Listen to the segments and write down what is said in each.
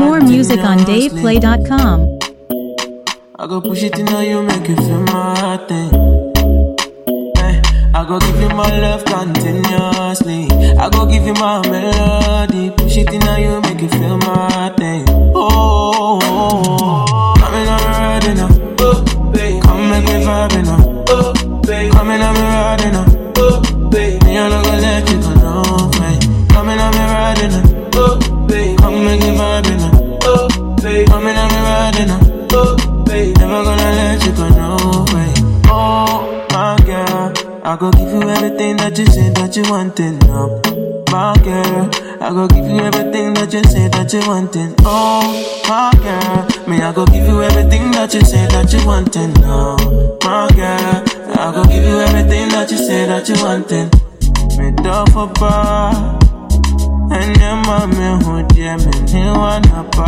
More music on DavePlay.com. I go push it in on you, make you feel my thing. Hey, I go give you my love continuously. I go give you my melody. Push it in on you, make you feel my thing. Oh, oh, oh. coming on me riding up. Oh, babe. Come make me vibing up. Oh, babe. Coming on me riding up. Oh, babe. Me I no go let you go no way. Coming on me riding up. Oh, babe. Come make me vibing up. Oh, babe. Coming on me riding up. Oh, babe. Never gonna let you go no way. Oh, my girl. I go give you everything that you say that you wanted. No, my girl. I go give you everything that you say that you wanted. Oh, my girl. Me, I go give you everything that you say that you wanted. No, my girl. I go give you everything that you say that you wanted. Me do for bar. Ẹni máa mi hùn díẹ̀ mi ní wà nàbà.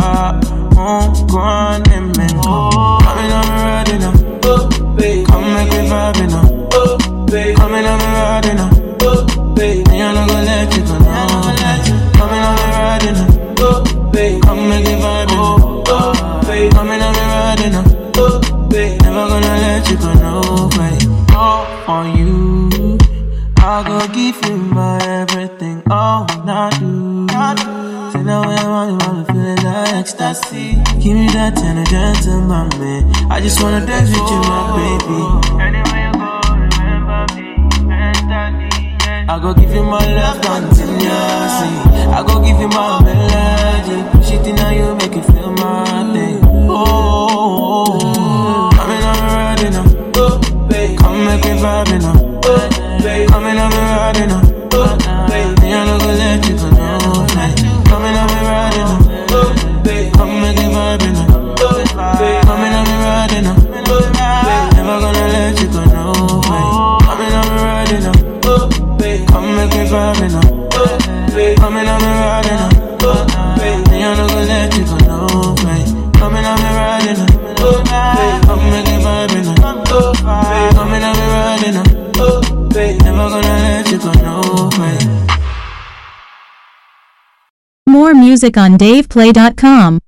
Nǹkan ni mi lò. Coming on me riding up. Come make me vibing up. Coming on me riding up. Me I no go let you go no. Coming on me riding up. Come make me vibing up. Coming on me riding up. Never gonna let you go no way. All on you. I go give you my everything, all when I do. Say now when I want you, wanna feel like ecstasy. Give me that kind of gentleman, man. I just wanna dance with you, my baby. Anywhere you go, remember me, mentally. I go give you my love continuously. I go give you my melody. Push it in on you, make you feel my thing. Oh, oh, oh. coming on me riding up. Come make me vibing up. Coming on me riding up. Me I no go let you go no way. Coming on me riding up. Come make me vibing up. Coming on me riding up. Never gonna let you go no way. Coming on me riding up. Come make me vibing up. Coming on me riding up. Me I no go let you go no way. Coming on me riding up. Come make me vibing up. Coming on me riding up. Never gonna let you go no way. More music on DavePlay.com.